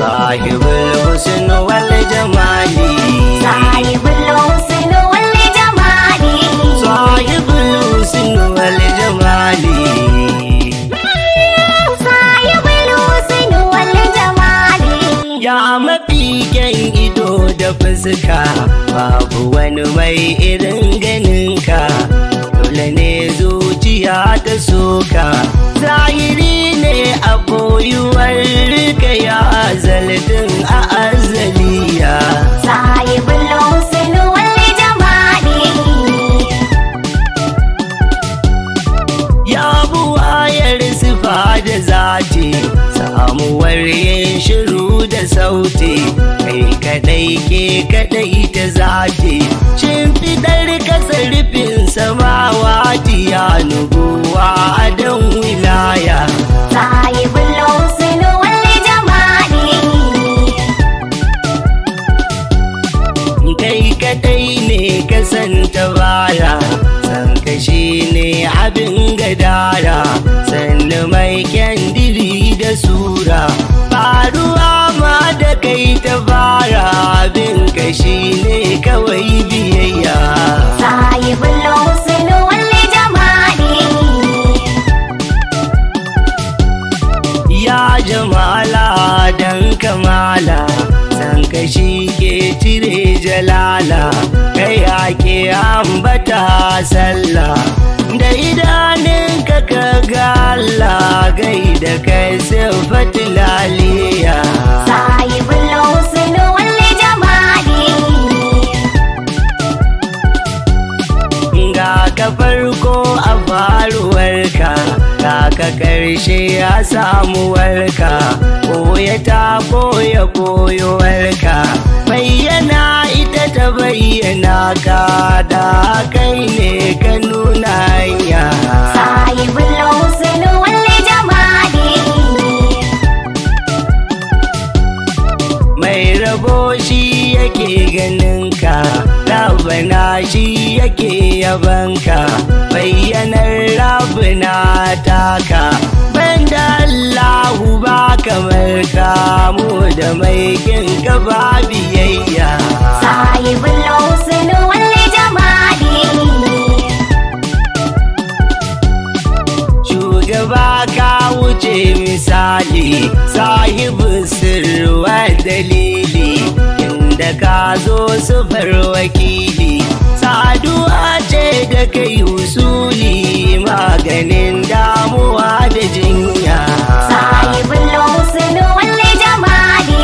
sahibul husn wal jamali sahibul husn wal jamali sahibul husn wal jamali sahibul husn wal jamali ya mafi kyan ido da fuska babu wani mai irin ganinka dole ne zuciya ta soka zahiri ne a koyuwar ka ya zaltin a azaliya sahibul husn wal jamali ya buwayar sifa da zati samuwar yin shiru da sauti kai kadai ke kadai ta zati shimfidar kasa rufin samawati ya nubuwa don wilaya sahibul husn wal jamali kai kadai ne ka santa baya san kashi ne abin gadara sannu mai kyandiri da sura faruwa ma da kai ta fara abin kashi ne kawai biyayya sahibul husn wal jamali ya jamala dan kamala san kashi ke cire jalala kai ake ambata sallah da idanun ka ga Allah gai da kai sifatul laliya sahibul husn wal jamali ga ka farko a faruwarka ga ka karshe a samuwarka koya ta koya koyowarka bayyana ita ta bayyana ka da kai ne ka nuna hanya sahibul husn wal jamali mai rabo shi yake ganin ka rabana shi yake yabanka bayyanar rabana taka banda Allahu ba kamar ka mu da mai kin ka ba biyayya sahibul husn wal jamali shugaba ka wuce misali sahibu sirwa dalili inda ka zo sufar wakili saduwa ce da kai usuli maganin damuwa da jinya sahibul husn wal jamali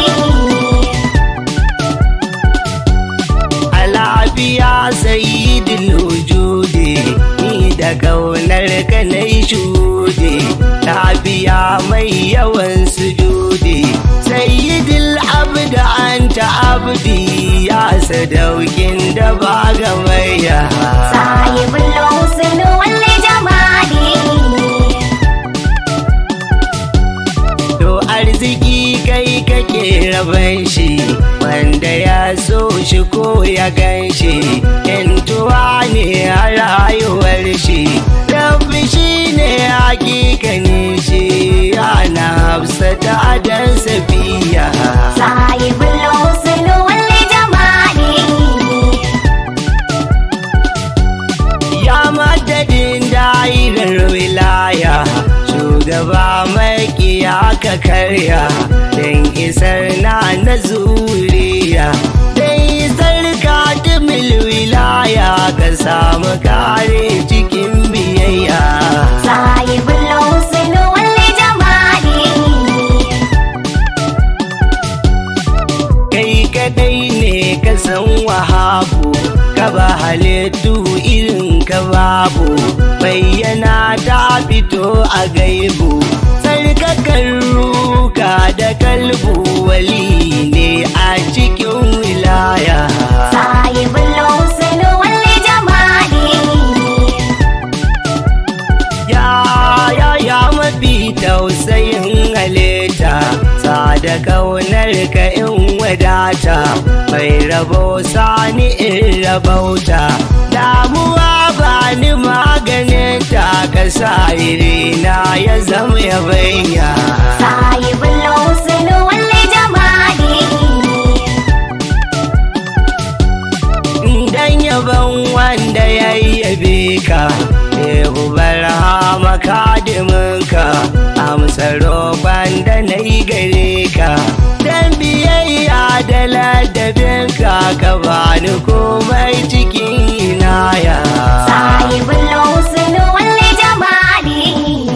a lafiya sayyidul wujudi ni da kaunar ka na shude lafiya mai yawan sujudi sayyidul abd anta abdi ya sadaukin da ba gamayya sahibul husn wal jamali to arziki kai kake raban shi wanda ya so shi ko ya gan shi yantuwa ne a rayuwar shi rabbi shi ne hakikanin shi ana hafsata adan safiya sahibul husn wal jamali ya madadin da'irar wilaya shugaba makiya ka karya don isar na na zuriya don isar katimil wilaya ka samu kare cikin biyayya sahibul husn wal jamali kai kadai ne ka san wahabu ka ba halittu irin ka babu bayyana ta fito a gaibu sarkakan ruka da kalbu wali ne a cikin wilaya sahibul husn wal jamali ya ya ya mafi tausayin halitta sada kaunar ka in wadata mai rabo sani in rabauta damuwa ba ni maganin ta ka sa irina ya zama ya banya sahibul husn wal jamali roƙon da na yi gare ka dan biyayya da ladabin ka ka bani komai cikin inaya sahibul husn wal jamali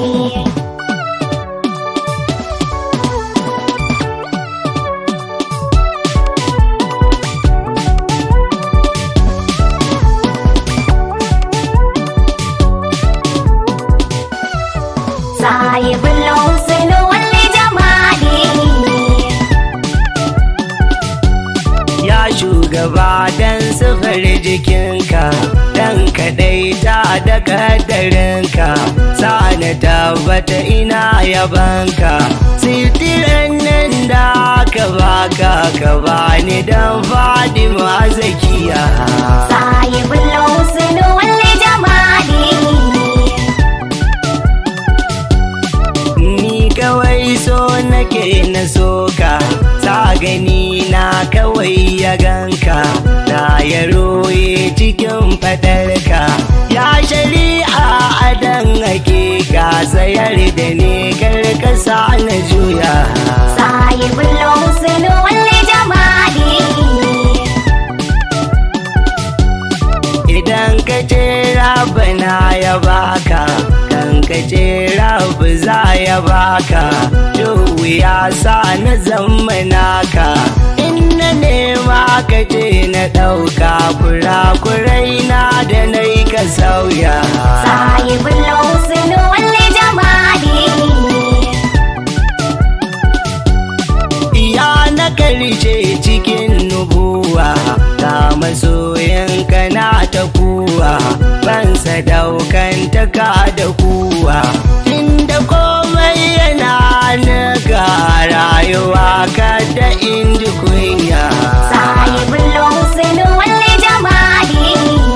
sahibul husn wal jamali ya shugaba dan sufar jikinka dan kadai ta da kadarinka na tabbata ina yabanka sitiran nan da ka baka ka bani dan fadima zakiya sahibul husn wal jamali ni kawai so nake na soka sa gani na kawai ya ganka na ya roye cikin fadarka ya shari'a adan hakika sayar da ne karkasa na juya sahibul husn wal jamali idan ka ce rabana ya baka kan ka ce rabu za ya baka duhu ya sa na zammanaka in na nema ka ce na ɗauka kurakurai na da na yi ka sauya sahibul husn wal jamali iya na karshe cikin nubuwa ga masoyanka na ta kuwa ban sadaukan ta ka da kuwa inda komai yana naga rayuwa ka da inji kunya sahibul husn wal jamali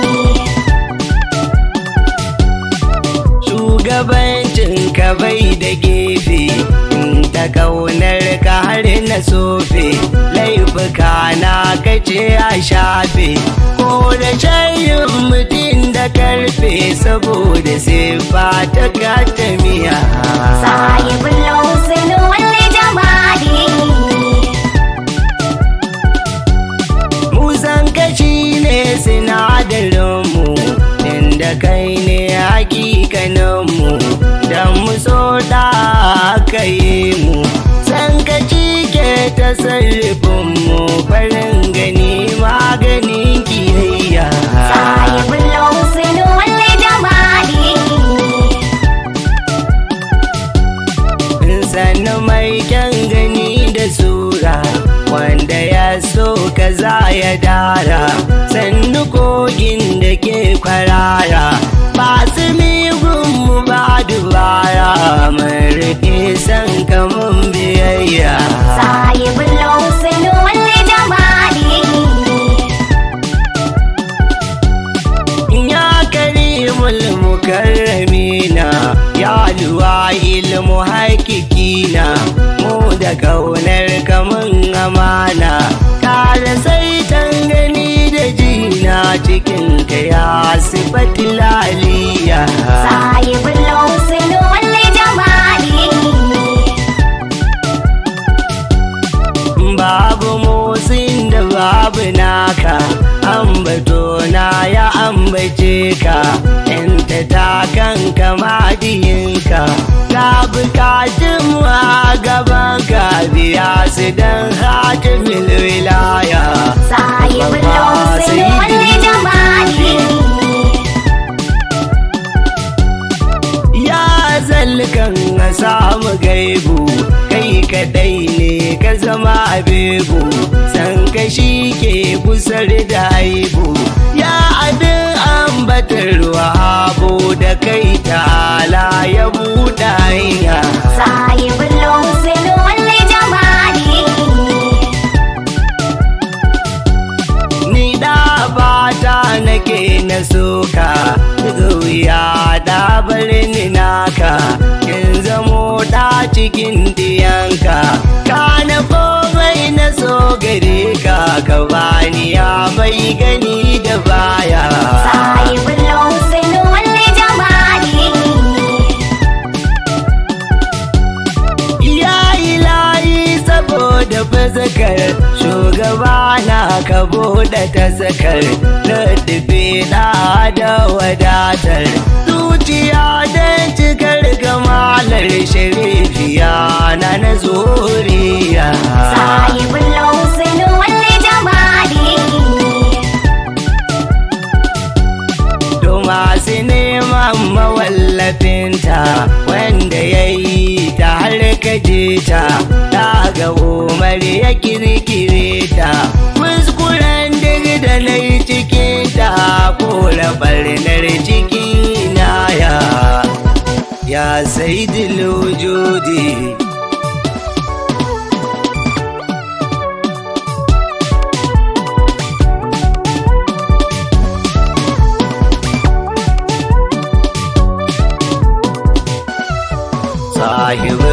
shugabancin ka bai da gefe in ta kaunar ka har na sofe laifuka na kace a shafe ko da shayin mutum da karfe saboda siffa ta katamiya sahibul husn wal jamali musan kashi ne sinadarinmu inda kai ne hakikaninmu don mu so da aka yi mu san kaci ke ta sarrafinmu farin gani maganin kiyayya sahibul husn wal jamali sannu mai kyan gani da sura wanda ya so kaza ya dara sannu kogin da ke kwarara ba su migunmu ba dubara mai rike san kamun biyayya sahibul husn wal jamali ya karimul mukarramina ya luwa ilmu hakikina mu da kaunar kamun amana kare sai gani da jina cikin ka ya sifatil aliyya sahibul husn wal jamali babu motsin da babu naka ambato na ya ambace ka yanta ta kanka madiyinka ka bukatun a gaban ka biya su don hatimin wilaya sahibul husn wal jamali ya zalkan a samu gaibu kai kadai ne ka zama abebu san ka shi ke kusar da aibu ya abin ambatarwa abu da kai ta'ala ya buɗe hanya sahibul husn wal jamali ni da bata nake na soka daga wuya da ni naka in zamo da cikin diyanka ka na komai na so gare ka ka bani ya mai gani da baya sahibul husn wal jamali buɗe fazakar shugaba na ka buɗe tasakar Raddabe na da wadatar zuciya don cikar kamalar sharifiya na na zuriya sahibul husni wal jamali To masu neman mawallafinta wanda ya yi ta har kaje ta ta ga umar ya kirkire ta kuskuren duk da na yi cikinta ko barnar ciki na ya ya sai dilojodi sahibin